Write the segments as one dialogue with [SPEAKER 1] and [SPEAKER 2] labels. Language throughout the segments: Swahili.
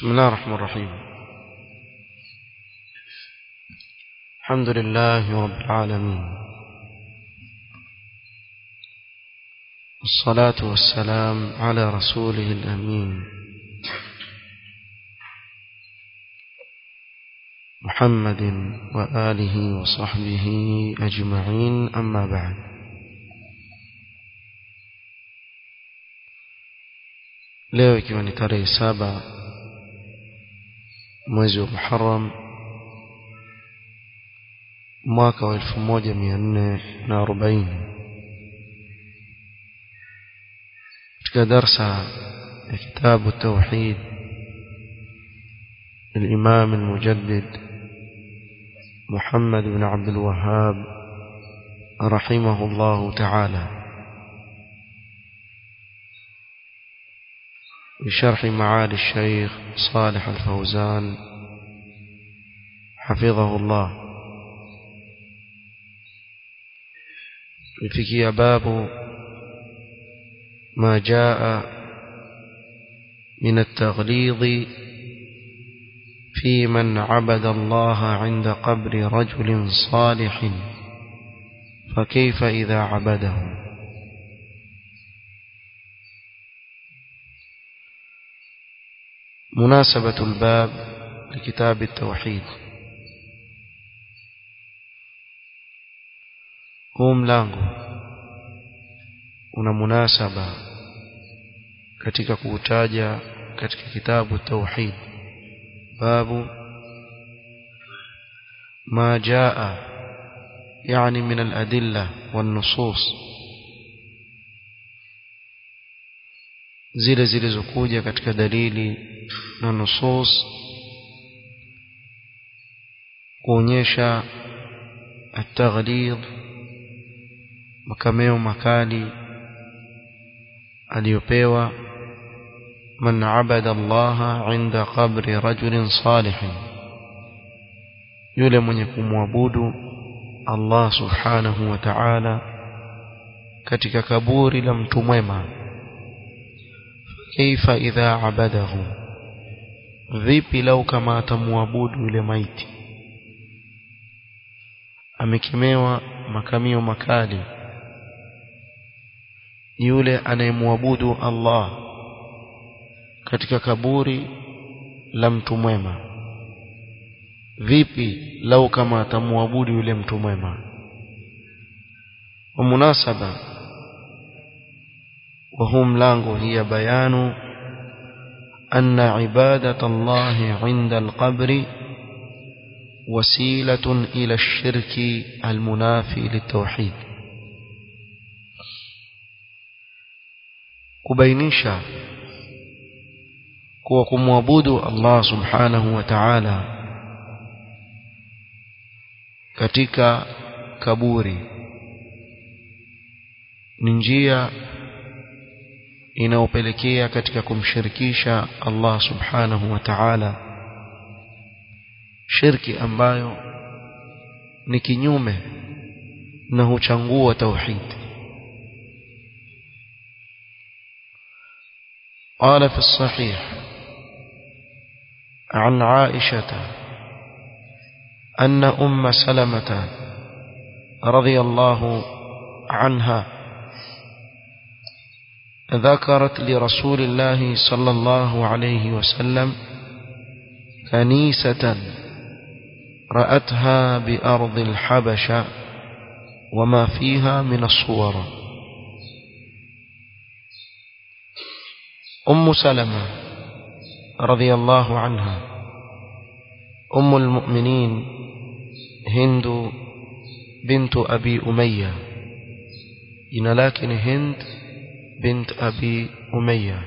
[SPEAKER 1] بسم الله الرحمن الرحيم الحمد لله رب العالمين والصلاة والسلام على رسوله الأمين محمد وآله وصحبه أجمعين أما بعد leo ikiwa ni tarehe saba mwezi wa Muharram mwaka wa elfu moja mia nne na arobaini katika darsa ya kitabu tauhid الإمام المجدد محمد بن عبد الوهاب رحمه الله تعالى بشرح معالي الشيخ صالح الفوزان حفظه الله فيكي باب ما جاء من التغليظ في من عبد الله عند قبر رجل صالح فكيف إذا عبده مناسبة الباب لكتاب التوحيد huu mlango una munasaba katika kuutaja katika kitabu tauhid babu ma jaa yani min aladilla wan-nusus zile zilizokuja katika dalili na nusus kuonyesha at-taghlid makameo makali aliyopewa man abada Allah inda qabri rajulin salih yule mwenye kumwabudu Allah subhanahu wa ta'ala katika kaburi la mtu mwema kaifa idha abadahu vipi lau kama atamwabudu yule maiti amekemewa makamio makali yule anayemwabudu Allah katika kaburi la mtu mwema vipi lau kama atamwabudu yule mtu mwema wa munasaba wa huu mlango hiya bayanu أن عبادة الله عند القبر وسيلة إلى الشرك المنافي للتوحيد kubainisha kuwa kumwabudu Allah subhanahu wa ta'ala katika kaburi ni njia inaopelekea katika kumshirikisha Allah subhanahu wa ta'ala shirki ambayo ni kinyume na huchangua tauhid قال في الصحيح عن عائشة أن أم سلمة رضي الله عنها ذكرت لرسول الله صلى الله عليه وسلم كنيسة رأتها بأرض الحبشة وما فيها من الصور أم سلمة رضي الله عنها أم المؤمنين هند بنت أبي أمية إن لكن هند بنت أبي أمية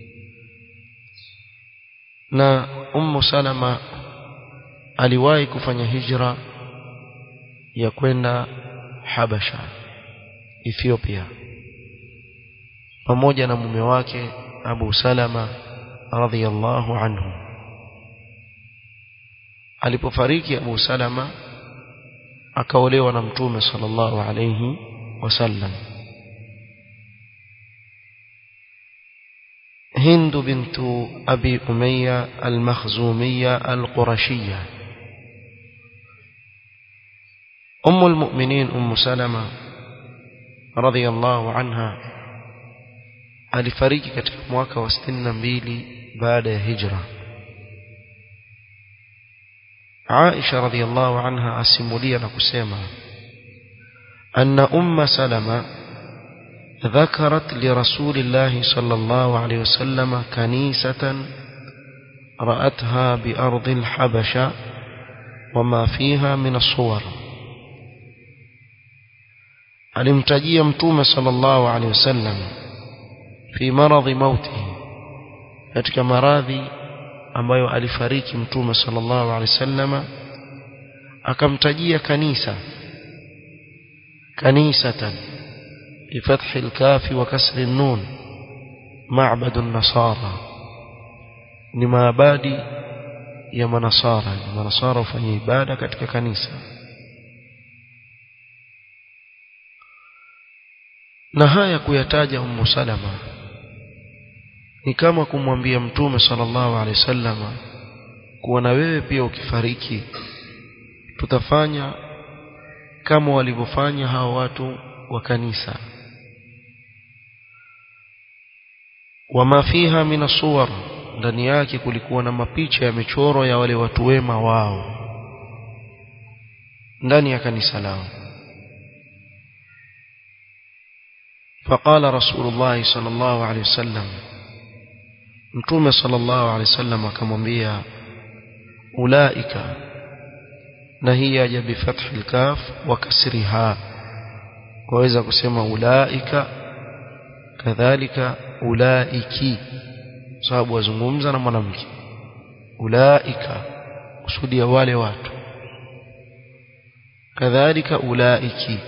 [SPEAKER 1] na ummu salama aliwahi kufanya hijra ya kwenda habasha ethiopia pamoja na mume wake abu salama radhiyallahu anhu alipofariki abu salama akaolewa na mtume sallallahu alayhi wasallam هند بنت أبي أمية المخزومية القرشية أم المؤمنين أم سلمة رضي الله عنها alifariki katika mwaka wa 62 baada ya hijra Aisha radhiallahu anha asimulia na kusema anna umma salama ذكرت لرسول الله صلى الله عليه وسلم كنيسة رأتها بأرض الحبشة وما فيها من الصور alimtajia mtume sallallahu alaihi wasallam fi maradhi mautihi katika maradhi ambayo alifariki mtume sallallahu alaihi wasallam akamtajia kanisa kanisatan بفتح الكاف وكسر النون معبد النصارى ni maabadi ya manasara manasara hufanya ibada katika kanisa na haya kuyataja ummu salama ni kama kumwambia mtume sallallahu alaihi wasallam kuwa na wewe pia ukifariki tutafanya kama walivyofanya hao watu wa kanisa wama fiha min suwar ndani yake kulikuwa na mapicha ya michoro ya wale watu wema wao ndani ya kanisa lao فقال رسول الله صلى الله عليه وسلم متوم صلى الله عليه وسلم akamwambia ulaika na hii yaja bifathi alkaf wa kasriha waweza kusema ulaika kadhalika ulaiki sababu wazungumza na mwanamke ulaika kusudia wale watu kadhalika ulaiki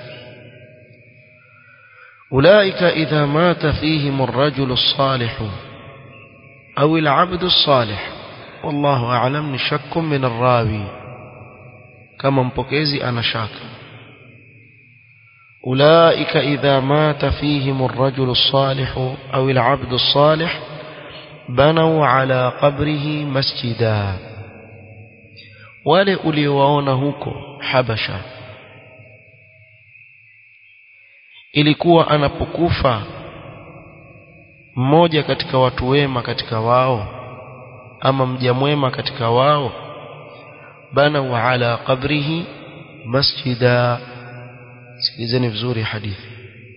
[SPEAKER 1] أولئك إذا مات فيهم الرجل الصالح أو العبد الصالح والله أعلم شك من الراوي كما مبكيزي أنا شاك أولئك إذا مات فيهم الرجل الصالح أو العبد الصالح بنوا على قبره مسجدا wale uliowaona huko habasha ilikuwa anapokufa mmoja katika watu wema katika wao ama mja mwema katika wao bana wa ala qabrihi masjida sikilizeni vizuri hadithi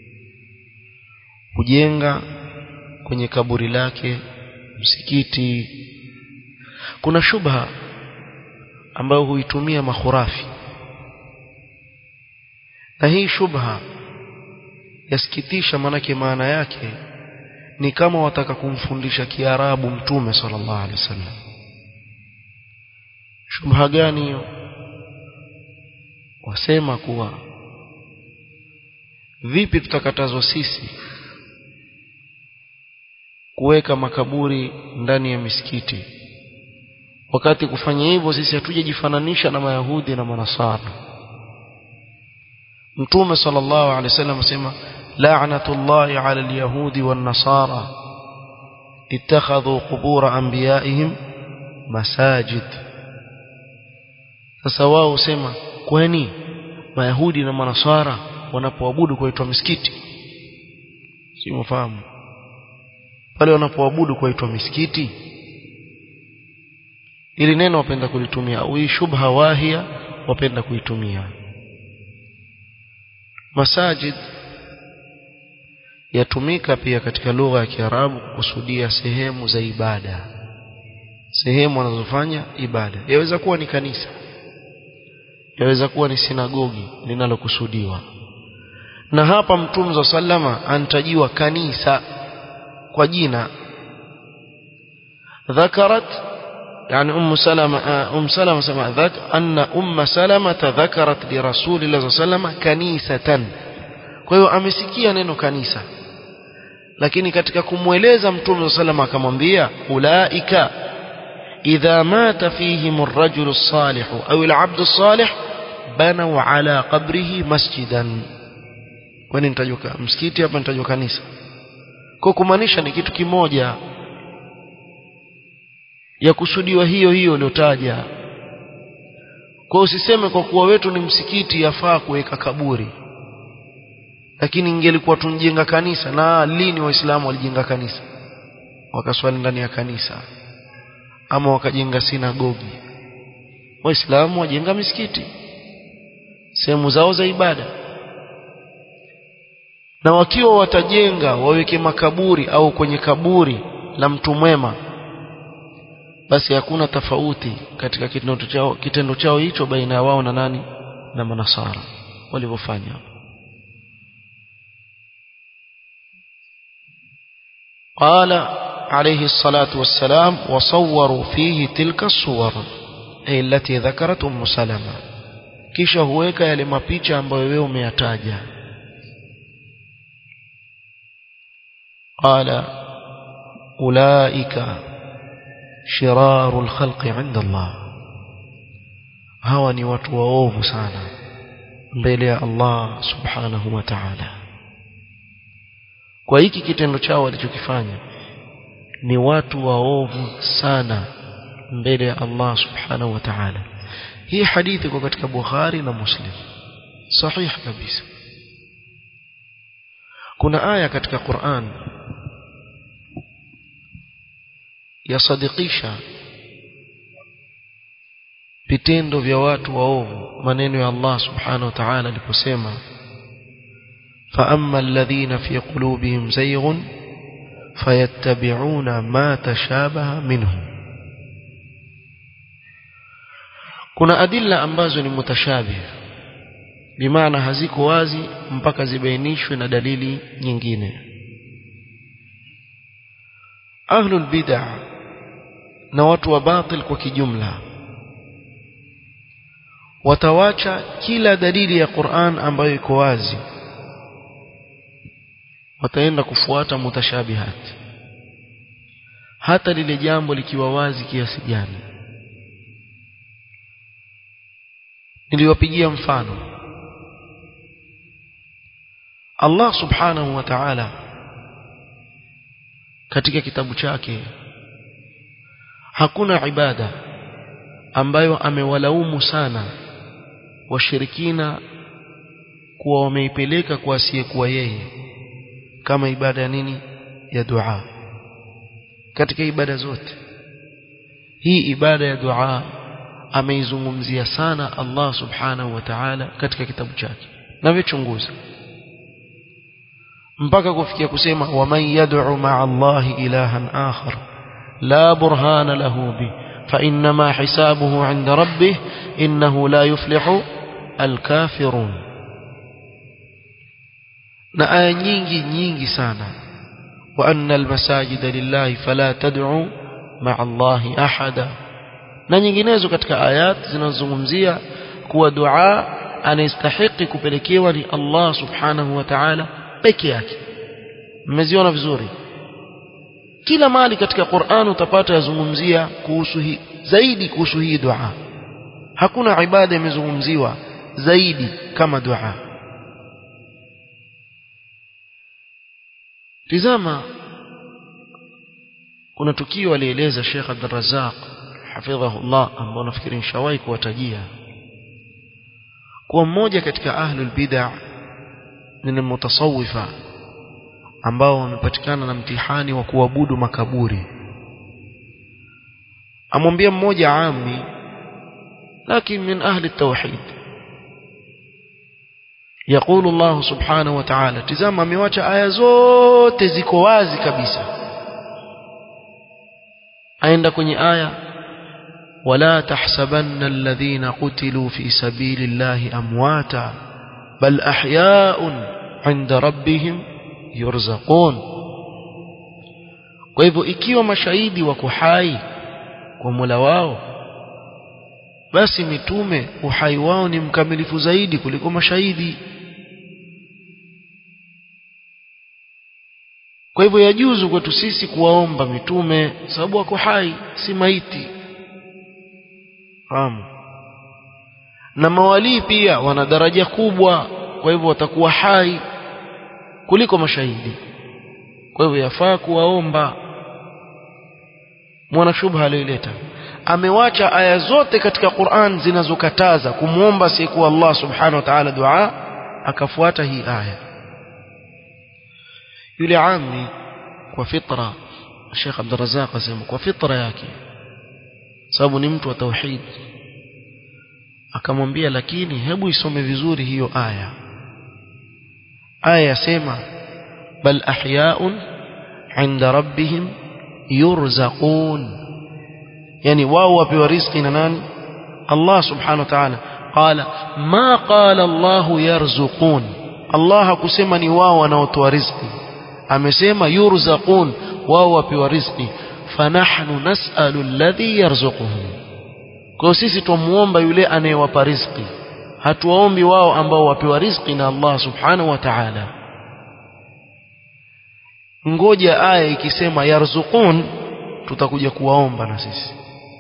[SPEAKER 1] kujenga kwenye kaburi lake msikiti kuna shubha ambayo huitumia makhurafi na hii shubha yasikitisha manake maana yake ni kama wataka kumfundisha kiarabu mtume sallallahu alaihi wasallam shubha gani hiyo wasema kuwa vipi tutakatazwa sisi kuweka makaburi ndani ya misikiti wakati kufanya hivyo sisi hatujajifananisha na mayahudi na manasara mtume sallallahu alaihi wasallam asema la'natullahi 'ala al-yahudi wan-nasara ittakhadhu qubur anbiya'ihim masajid sasa wao husema kwani mayahudi na manasara wanapoabudu kuitwa misikiti si mfahamu pale wanapoabudu kuitwa misikiti ili neno wapenda kulitumia au hii shubha wahia wapenda kuitumia masajid yatumika pia katika lugha ya Kiarabu kukusudia sehemu za ibada sehemu wanazofanya ibada yaweza kuwa ni kanisa yaweza kuwa ni sinagogi linalokusudiwa na hapa mtume wa sallama antajiwa kanisa kwa jina ذكرت يعني أم سلمة أم سلمة سمع ذاك أن أم سلمة ذكرت لرسول الله صلى الله عليه وسلم كنيسة kwa hiyo amesikia neno kanisa lakini katika kumweleza mtume sallam akamwambia ulaika idha mata fihim ar-rajul as-salih au al-'abd as-salih banaw ala qabrihi masjidan kwani nitajua msikiti hapa nitajua kanisa kwa kumaanisha ni kitu kimoja ya kusudiwa hiyo hiyo uliotaja kwa usiseme kwa kuwa wetu ni msikiti yafaa kuweka kaburi lakini ingelikuwa tunjenga kanisa na lini waislamu walijenga kanisa wakaswali ndani ya kanisa ama wakajenga sinagogi waislamu wajenga misikiti sehemu zao za ibada na wakiwa watajenga waweke makaburi au kwenye kaburi la mtu mwema basi hakuna tofauti katika kitendo chao kitendo chao hicho baina ya wao na nani na manasara walivyofanya قال عليه الصلاة والسلام وصوروا فيه تلك الصور أي التي ذكرت أم سلمة kisha huweka yale mapicha ambayo wewe umeyataja qala ulaika shirarul khalqi inda Allah hawa ni watu waovu sana mbele ya Allah subhanahu wa ta'ala kwa hiki kitendo chao walichokifanya ni watu waovu sana mbele ya Allah subhanahu wa ta'ala hii hadithi iko katika Bukhari na Muslim sahihi kabisa kuna aya katika Qur'an yasadikisha vitendo vya watu waovu maneno ya Allah subhanahu wa ta'ala aliposema فأما الذين في قلوبهم زيغ فيتبعون ما تشابه منه kuna adilla ambazo ni mutashabih bimaana haziko wazi mpaka zibainishwe na dalili nyingine ahlul bid'ah na watu wa batil kwa kijumla watawacha kila dalili ya Qur'an ambayo iko wazi wataenda kufuata mutashabihat hata lile jambo likiwa wazi kiasi gani niliwapigia mfano Allah subhanahu wa ta'ala katika kitabu chake hakuna ibada ambayo amewalaumu sana washirikina kuwa wameipeleka kwa asiyekuwa yeye kama ibada ya nini ya dua katika ibada zote hii ibada ya dua ameizungumzia sana Allah subhanahu wa ta'ala katika kitabu chake na vichunguza mpaka kufikia kusema waman yad'u ma'a Allah ilahan akhar la burhana lahu bi fa inma hisabuhu 'inda rabbih innahu la yuflihu alkafirun na aya nyingi nyingi sana wa anna almasajida lillahi fala tad'u ma'a Allah ahada na nyinginezo katika ayat zinazozungumzia kuwa dua anastahiki kupelekewa ni Allah subhanahu wa ta'ala peke yake mmeziona vizuri kila mali katika Qur'an utapata yazungumzia kuhusu hii zaidi kuhusu hii dua hakuna ibada imezungumziwa zaidi kama dua tizama kuna tukio alieleza Sheikh Abdul Razzaq hafidhahullah ambao nafikiri nishawahi kuwatajia kuwa mmoja katika ahlul bid'ah ni mutasawifa ambao wamepatikana na mtihani wa kuabudu makaburi amwambia mmoja ami lakini min ahli tauhid يقول الله سبحانه وتعالى tizama amewacha aya zote ziko wazi kabisa aenda kwenye aya ولا تحسبن الذين قتلوا في سبيل الله أمواتا بل أحياء عند ربهم يرزقون kwa hivyo ikiwa mashahidi wako hai kwa Mola wao basi mitume uhai wao ni mkamilifu zaidi kuliko mashahidi kwa hivyo yajuzu kwetu sisi kuwaomba mitume sababu wako hai si maiti fahamu na mawalii pia wana daraja kubwa kwa hivyo watakuwa hai kuliko mashahidi kwa hivyo yafaa kuwaomba mwana shubha aliyoileta amewacha aya zote katika Qur'an zinazokataza kumwomba asiyekuwa Allah subhanahu wa ta'ala dua akafuata hii aya yule ammi kwa fitra Sheikh Abdul Razzaq asema kwa fitra yake sababu ni mtu wa tauhid akamwambia lakini hebu isome vizuri hiyo aya aya yasema bal ahya'un 'inda rabbihim yurzaqun yani wao wapewa riziki na nani Allah subhanahu wa ta'ala qala ma qala Allah yarzuqun Allah hakusema ni wao wanaotoa riziki amesema yurzaqun wao wapewa riziki fanahnu nas'alu alladhi yarzuquhum kwa sisi tumuomba yule anayewapa riziki hatuwaombi wao ambao wapewa riziki na Allah subhanahu wa ta'ala ngoja aya ikisema yarzuqun tutakuja kuwaomba na sisi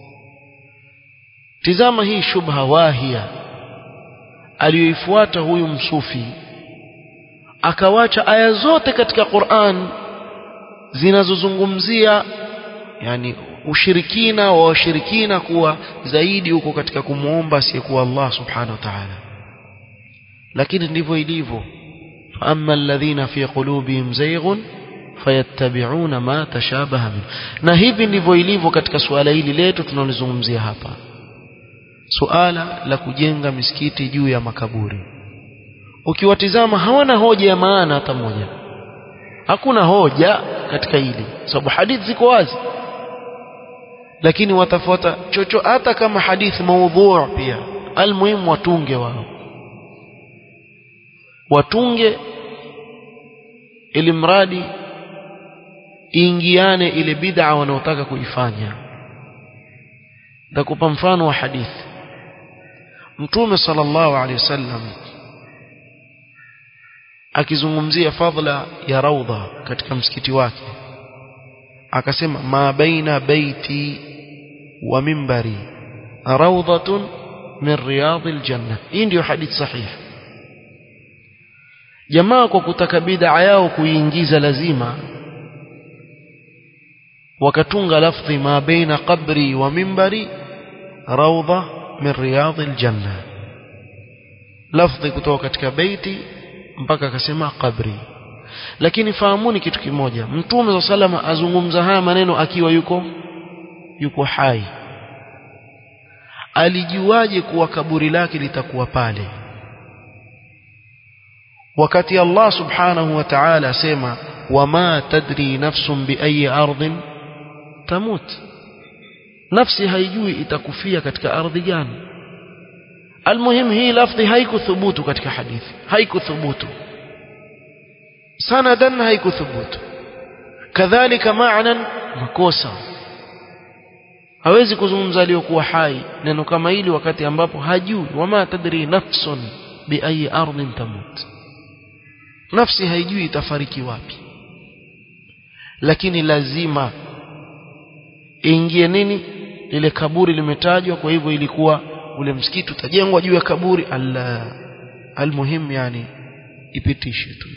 [SPEAKER 1] tizama hii shubha wahia aliyoifuata huyu msufi akawacha aya zote katika Qur'an zinazozungumzia yani ushirikina wa washirikina kuwa zaidi huko katika kumuomba asiyekuwa Allah subhanahu wa ta'ala lakini ndivyo ilivyo amma alladhina fi qulubihim zayghun fayattabi'una ma tashabaha min na hivi ndivyo ilivyo katika suala hili letu tunalizungumzia hapa suala la kujenga misikiti juu ya makaburi ukiwatizama hawana hoja ya maana hata moja hakuna hoja katika hili sababu hadithi ziko wazi lakini watafuata chocho hata kama hadithi maudhu pia almuhimu watunge wao watunge ili mradi ingiane ile bid'a wanaotaka kuifanya nitakupa mfano wa hadithi mtume sallallahu alaihi wasallam akizungumzia fadla ya raudha katika msikiti wake akasema ma baina baiti wa mimbari rawdatun min riyadil janna hii ndio hadithi sahihi jamaa kwa kutaka bid'a yao kuingiza lazima wakatunga lafdhi ma baina qabri wa mimbari rawda min riyadil janna lafdhi kutoka katika beiti mpaka akasema qabri lakini fahamuni kitu kimoja mtume wa salama azungumza haya maneno akiwa yuko yuko hai alijuaje kuwa kaburi lake litakuwa pale wakati Allah subhanahu wa ta'ala asema wama tadri nafsun biayi ardhin tamut nafsi haijui itakufia katika ardhi gani almuhim hii lafdhi haikuthubutu katika hadithi haikuthubutu sanadan haikuthubutu kadhalika ma'nan makosa hawezi kuzungumza aliyokuwa hai neno kama hili wakati ambapo hajui wama tadri nafsun biayi ardhin tamut nafsi haijui itafariki wapi lakini lazima ingie nini lile kaburi limetajwa kwa hivyo ilikuwa ule msikiti utajengwa juu ya kaburi alla almuhim yani ipitishe tu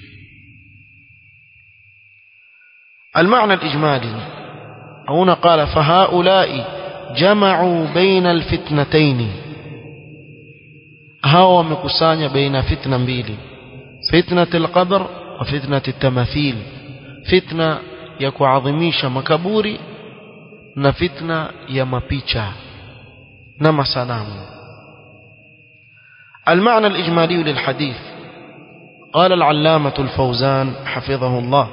[SPEAKER 1] المعنى الإجمالي هنا قال فهؤلاء جمعوا بين الفتنتين هاو مكسانيا بين فتنة mbili فتنة القبر وفتنة التماثيل فتنة ya kuadhimisha makaburi na fitna ya mapicha na masanamu المعنى الإجمالي للحديث قال العلامة الفوزان حفظه الله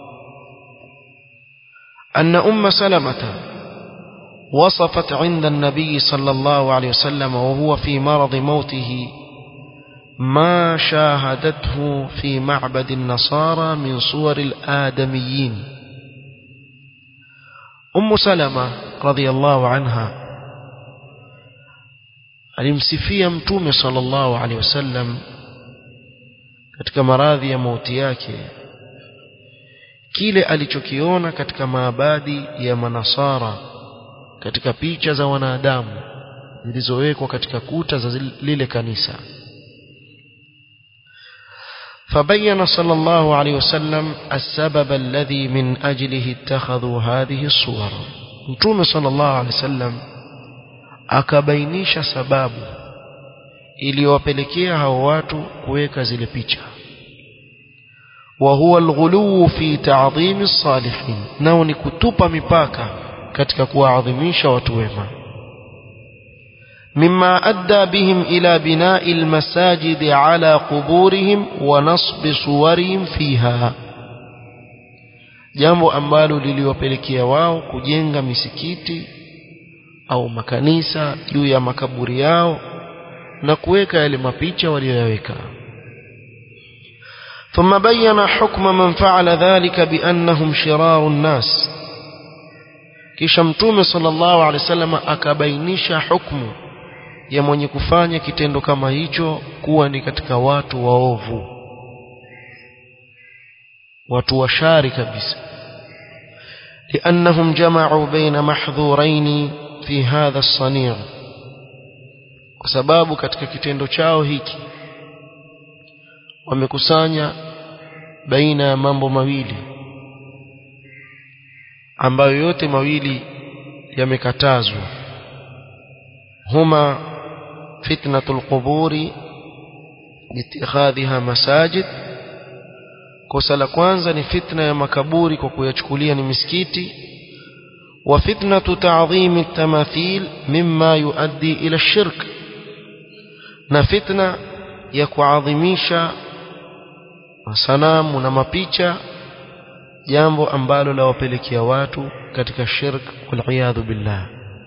[SPEAKER 1] أن أم سلمة وصفت عند النبي صلى الله عليه وسلم وهو في مرض موته ما شاهدته في معبد النصارى من صور الآدميين أم سلمة رضي الله عنها alimsifia mtume sallallahu alaihi wasallam katika maradhi ya mauti yake kile alichokiona katika maabadi ya manasara katika picha za wanadamu zilizowekwa katika kuta za lile kanisa فبين صلى الله عليه وسلم السبب الذي من أجله اتخذوا هذه الصور mtume sallallahu alaihi wasallam akabainisha sababu iliyowapelekea hao watu kuweka zile picha wa huwa alghulu fi ta'dhim as-salihin nao ni kutupa mipaka katika kuwaadhimisha watu wema مما أدى بهم إلى بناء المساجد على قبورهم ونصب صورهم فيها jambo ambalo liliwapelekea wao kujenga misikiti au makanisa juu ya makaburi yao na kuweka yale mapicha waliyoyaweka ثم بين حكم من فعل ذلك بأنهم شرار الناس kisha mtume sallallahu alaihi wasallam akabainisha hukumu ya mwenye kufanya kitendo kama hicho kuwa ni katika watu waovu watu washari kabisa لأنهم جمعوا بين محظورين في هذا الصنيع kwa sababu katika kitendo chao hiki wamekusanya baina ya mambo mawili ambayo yote mawili yamekatazwa huma fitnatul quburi itikhadhiha masajid kosa la kwanza ni fitna ya makaburi kwa kuyachukulia ni misikiti wa fitnatu ta'dhim at-tamathil mimma yuaddi ila shirk na fitna ya kuadhimisha masanamu na mapicha jambo ambalo lawapelekea watu katika shirk wal billah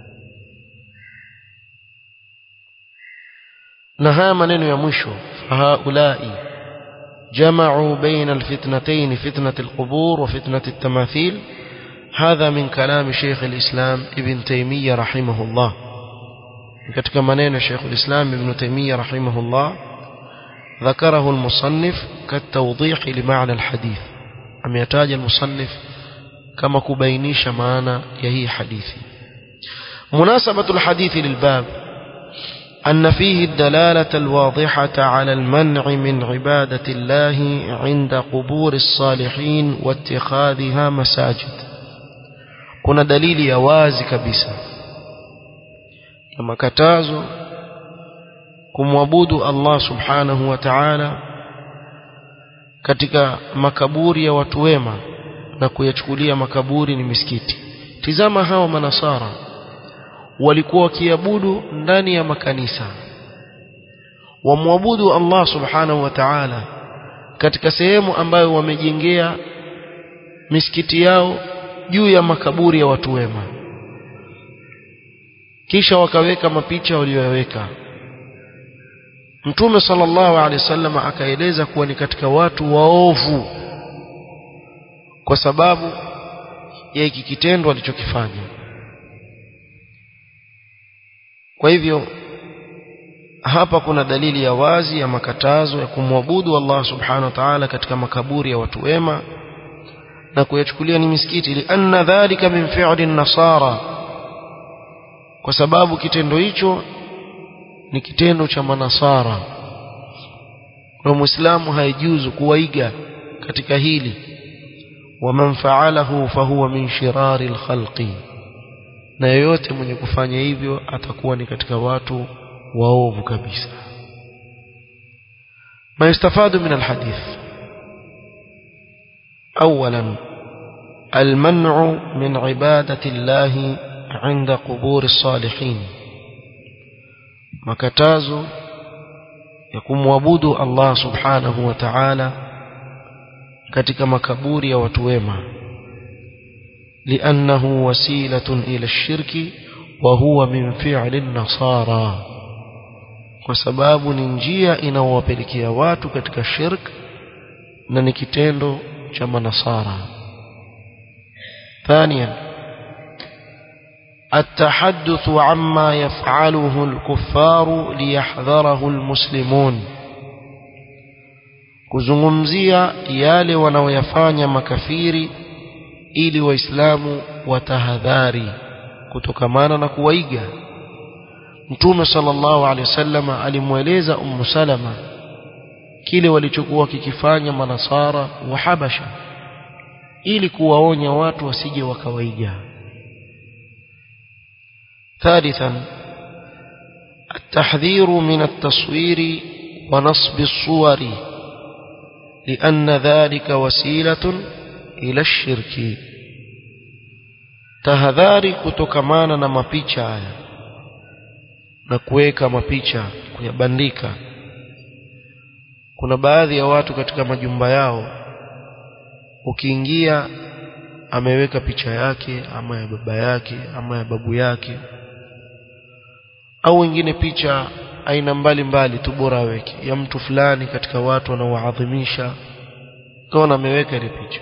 [SPEAKER 1] na haya maneno ya mwisho fahaulai جمعوا بين الفتنتين فتنة القبور وفتنة التماثيل هذا من كلام شيخ الإسلام ابن تيمية رحمه الله katika maneno Sheikh al-Islam Ibn Taymiyyah rahimahullah ذكره المصنف كالتوضيح لمعنى الحديث ameyataja المصنف kama kubainisha maana ya hii hadithi مناسبة الحديث للباب أن فيه الدلالة الواضحة على المنع من عبادة الله عند قبور الصالحين واتخاذها مساجد كنا دليل يوازي كبسا كما كتازو kumwabudu Allah subhanahu wa ta'ala katika makaburi ya watu wema na kuyachukulia makaburi ni misikiti tizama hawa manasara walikuwa wakiabudu ndani ya makanisa wamwabudu Allah subhanahu wa ta'ala katika sehemu ambayo wamejengea misikiti yao juu ya makaburi ya watu wema kisha wakaweka mapicha waliyoweka Mtume sallallahu alaihi wasallam akaeleza kuwa ni katika watu waovu kwa sababu ya hiki kitendo alichokifanya kwa hivyo hapa kuna dalili ya wazi ya makatazo ya kumwabudu Allah subhanahu wa ta'ala katika makaburi ya watu wema na kuyachukulia ni misikiti lianna dhalika min fi'li nasara kwa sababu kitendo hicho ni kitendo cha manasara kwa muislamu haijuzu kuwaiga katika hili waman fa'alahu fahuwa min shirari alkhalqi na yeyote mwenye kufanya hivyo atakuwa ni katika watu waovu kabisa ما يستفاد من الحديث اولا المنع من عباده الله عند قبور الصالحين makatazo ya kumwabudu Allah subhanahu wa ta'ala katika makaburi ya watu wema لأنه وسيلة إلى الشرك وهو من فعل النصارى وسباب ننجيا inawapelekea watu katika shirk na ni kitendo cha manasara ثانيا التحدث عما يفعله الكفار ليحذره المسلمون kuzungumzia yale wanaoyafanya makafiri ili waislamu watahadhari kutokamana na kuwaiga mtume sallallahu alaihi wasallam alimweleza ummu salama kile walichokuwa kikifanya manasara wa habasha ili kuwaonya watu wasije wakawaiga ثالثا التحذير من التصوير ونصب الصور لأن ذلك وسيلة إلى الشرك tahadhari kutokamana na mapicha haya na kuweka mapicha kuyabandika kuna baadhi ya watu katika majumba yao ukiingia ameweka picha yake ama ya baba yake ama ya babu yake au wengine picha aina mbalimbali tu bora aweke ya mtu fulani katika watu wanaoadhimisha kaona ameweka ile picha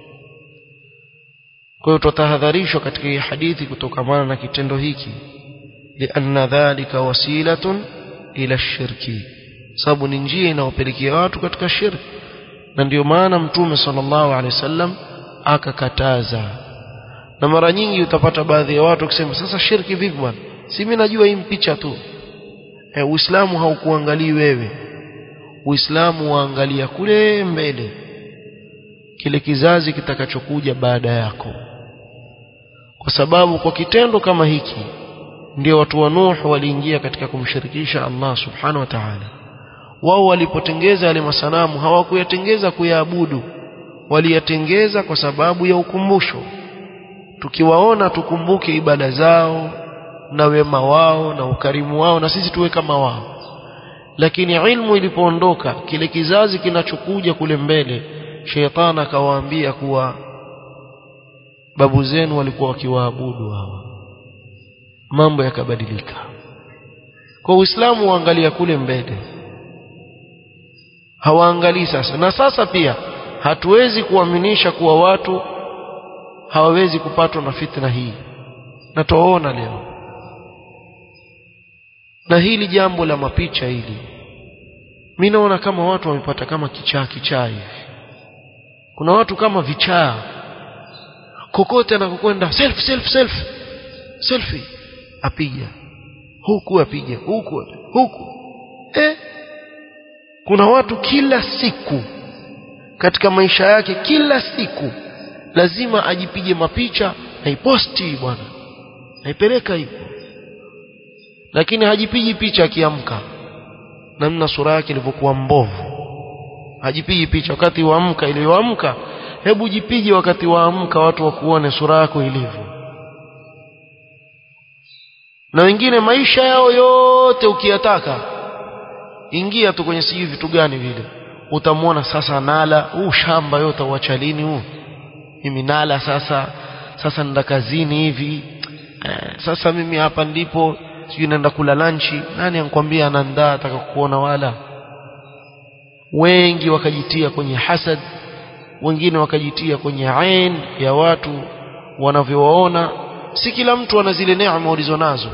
[SPEAKER 1] kwa hiyo tutahadharishwa katika hii hadithi kutokamana na kitendo hiki lianna dhalika wasilatun ila shirki sababu ni njia inayopelekea watu katika shirki na ndio maana mtume sallallahu alaihi wasallam akakataza na mara nyingi utapata baadhi ya watu wakisema sasa shirki vipi bwana si mimi najua hii picha tu e, uislamu haukuangalii wewe uislamu waangalia kule mbele kile kizazi kitakachokuja baada yako kwa sababu kwa kitendo kama hiki ndio watu wa Nuh waliingia katika kumshirikisha Allah subhanahu wa ta'ala wao walipotengeza yale masanamu hawakuyatengeza kuyaabudu waliyatengeza kwa sababu ya ukumbusho tukiwaona tukumbuke ibada zao na wema wao na ukarimu wao na sisi tuwe kama wao lakini ilmu ilipoondoka kile kizazi kinachokuja kule mbele sheitani akawaambia kuwa babu zenu walikuwa wakiwaabudu hawa mambo yakabadilika kwa uislamu waangalia kule mbele hawaangalii sasa na sasa pia hatuwezi kuaminisha kuwa watu hawawezi kupatwa na fitna hii na tuwaona leo na hili jambo la mapicha hili mimi naona kama watu wamepata kama kichaa kichaa hivi kuna watu kama vichaa kokote anakokwenda self self self selfie apiga huku apiga huku huku eh kuna watu kila siku katika maisha yake kila siku lazima ajipige mapicha aiposti bwana aipeleka hivyo lakini hajipigi picha akiamka namna sura yake ilivyokuwa mbovu hajipigi picha wakati waamka iliyoamka hebu jipige wakati waamka watu wakuone sura yako ilivyo na wengine maisha yao yote ukiyataka ingia tu kwenye sijui vitu gani vile utamwona sasa nala huu shamba yote uacha lini huu mimi nala sasa sasa nenda kazini hivi eh, sasa mimi hapa ndipo sijui naenda kula lanchi nani ankwambia anaandaa ataka kuona wala wengi wakajitia kwenye hasad wengine wakajitia kwenye ain ya watu wanavyowaona si kila mtu ana zile neema ulizonazo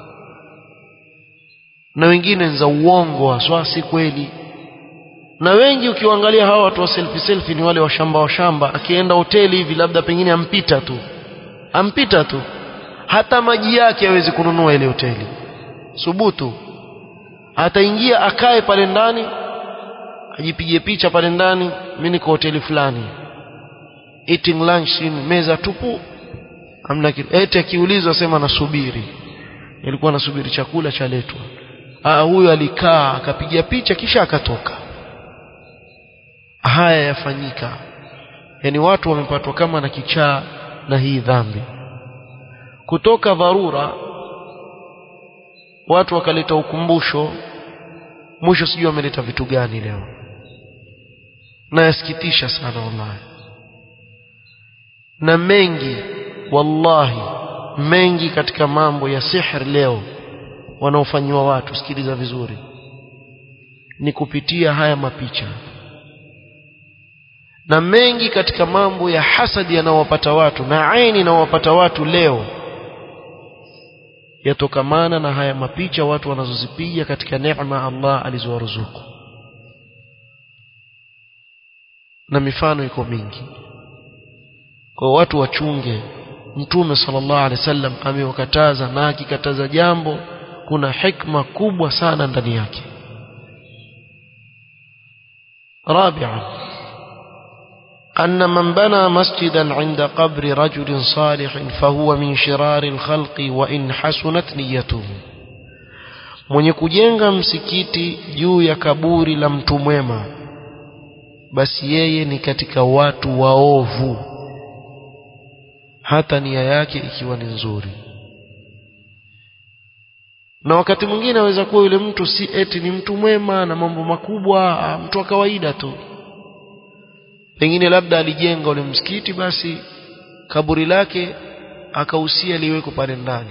[SPEAKER 1] na wengine za uongo haswa si kweli na wengi ukiwaangalia hawa watu wa selfie selfie ni wale washamba washamba akienda hoteli hivi labda pengine ampita tu ampita tu hata maji yake hawezi kununua ile hoteli subutu ataingia akae pale ndani ajipige picha pale ndani mimi niko hoteli fulani eating lunch in meza tupu amna kitu eti akiulizwa sema nasubiri ilikuwa nasubiri chakula chaletwa ah huyo alikaa akapiga picha kisha akatoka haya yafanyika yani watu wamepatwa kama na kichaa na hii dhambi kutoka dharura watu wakaleta ukumbusho mwisho sijui wameleta vitu gani leo na yasikitisha sana wallahi na mengi wallahi mengi katika mambo ya sihr leo wanaofanyiwa watu sikiliza vizuri ni kupitia haya mapicha na mengi katika mambo ya hasadi yanayowapata watu na aini inayowapata watu leo yatokamana na haya mapicha watu wanazozipiga katika neema Allah alizowaruzuku na mifano iko mingi kwa watu wachunge mtume sallallahu alaihi wasallam amewakataza na akikataza jambo kuna hikma kubwa sana ndani yake رابعا أن من بنى مسجدا عند قبر رجل صالح فهو من شرار الخلق وإن حسنت نيته mwenye kujenga msikiti juu ya kaburi la mtu mwema basi yeye ni katika watu waovu hata nia yake ikiwa ni nzuri na wakati mwingine aweza kuwa yule mtu si eti ni mtu mwema na mambo makubwa mtu wa kawaida tu pengine labda alijenga ule msikiti basi kaburi lake akahusia liweko pale ndani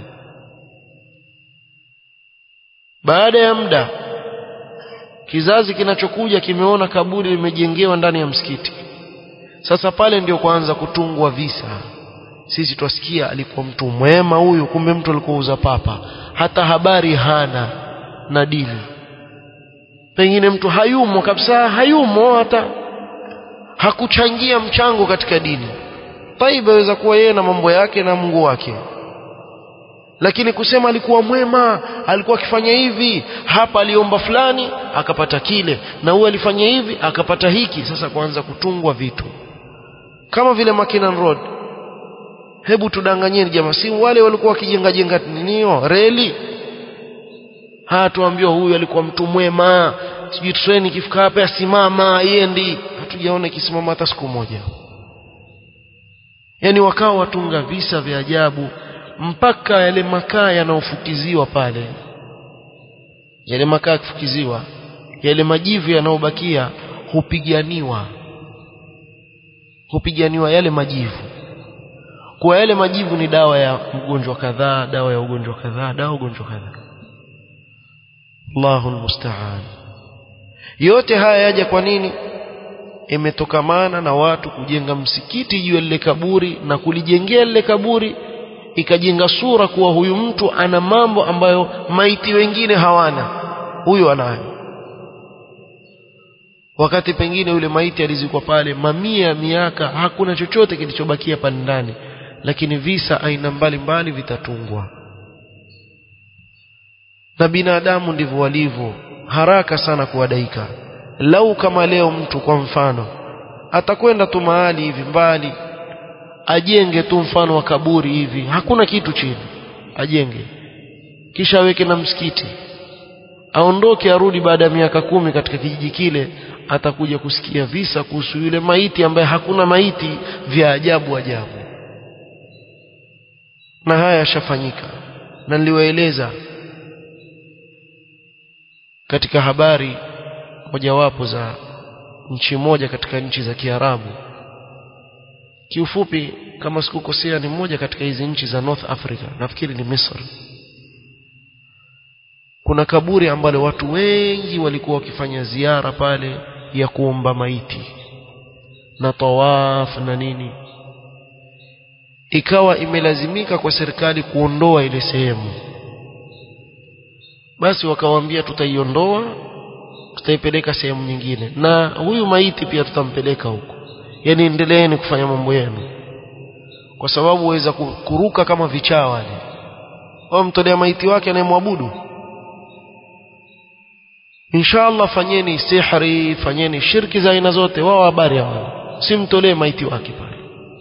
[SPEAKER 1] baada ya muda kizazi kinachokuja kimeona kaburi limejengewa ndani ya msikiti sasa pale ndio kuanza kutungwa visa sisi twasikia alikuwa mtu mwema huyu kumbe mtu alikuwa uza papa hata habari hana na dini pengine mtu hayumo kabisa hayumo hata hakuchangia mchango katika dini taiba aweza kuwa yeye na mambo yake na Mungu wake lakini kusema alikuwa mwema alikuwa akifanya hivi hapa aliomba fulani akapata kile na huyu alifanya hivi akapata hiki sasa kuanza kutungwa vitu kama vile Makinan Road hebu tudanganyeni jamaa si wale walikuwa wakijenga jenga ninio reli haya tuambiwa huyu alikuwa mtu mwema sijui treni ikifika hapa asimama iendi hatujaona ikisimama hata siku moja yani wakawa watunga visa vya ajabu mpaka yale makaa yanayofukiziwa pale yale makaa yakifukiziwa yale majivu yanayobakia hupiganiwa hupiganiwa yale majivu kwa yale majivu ni dawa ya mgonjwa kadhaa dawa ya ugonjwa kadhaa dawa ugonjwa kadhaa Allahu musta'an yote haya yaja kwa nini imetokamana na watu kujenga msikiti juu ya lile kaburi na kulijengea lile kaburi ikajenga sura kuwa huyu mtu ana mambo ambayo maiti wengine hawana huyu anayo wakati pengine yule maiti alizikwa pale mamia ya miaka hakuna chochote kilichobakia pale ndani lakini visa aina mbalimbali vitatungwa na binadamu ndivyo walivyo haraka sana kuwadaika lau kama leo mtu kwa mfano atakwenda tu mahali hivi mbali ajenge tu mfano wa kaburi hivi hakuna kitu chini ajenge kisha aweke na msikiti aondoke arudi baada ya miaka kumi katika kijiji kile atakuja kusikia visa kuhusu yule maiti ambaye hakuna maiti vya ajabu ajabu na haya yashafanyika na niliwaeleza katika habari mojawapo za nchi moja katika nchi za Kiarabu kiufupi kama sikukosea ni moja katika hizi nchi za North Africa nafikiri ni Misri kuna kaburi ambalo watu wengi walikuwa wakifanya ziara pale ya kuomba maiti na tawaf na nini ikawa imelazimika kwa serikali kuondoa ile sehemu basi wakawaambia tutaiondoa tutaipeleka sehemu nyingine na huyu maiti pia tutampeleka huko yani endeleeni kufanya mambo yenu kwa sababu waweza kuruka kama vichaa wale wao mtolea maiti wake anayemwabudu inshallah fanyeni sihri fanyeni shirki za aina zote wao habari hao simtolee maiti wake pale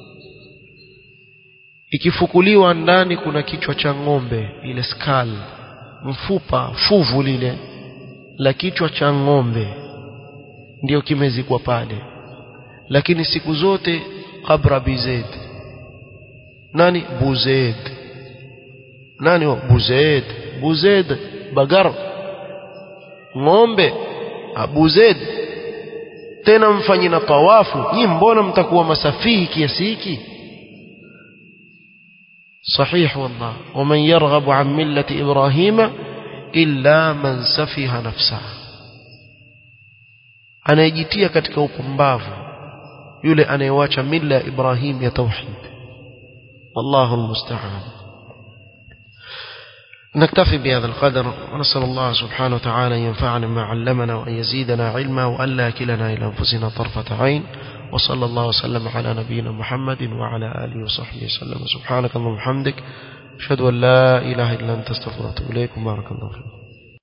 [SPEAKER 1] ikifukuliwa ndani kuna kichwa cha ng'ombe ile skull mfupa fuvu lile la kichwa cha ng'ombe ndio kimezikwa pale lakini siku zote kabra bized nani buzed nani wa buzed buzed bagar ng'ombe abuzed tena mfanyi na tawafu nyi mbona mtakuwa masafihi kiasi hiki صحيح والله ومن يرغب عن ملة إبراهيم إلا من سفه نفسه anayejitia katika upumbavu yule anayewacha mila ya Ibrahim ya tauhid wallahu almusta'an نكتفي بهذا القدر ونسأل الله سبحانه وتعالى أن ينفعنا ما علمنا وأن يزيدنا علما وأن لا كلنا إلى أنفسنا طرفة عين وصلى الله وسلم على نبينا محمد وعلى آله وصحبه وسلم سبحانك اللهم وبحمدك أشهد أن لا إله إلا أنت استغفرك وأتوب إليك بارك الله فيكم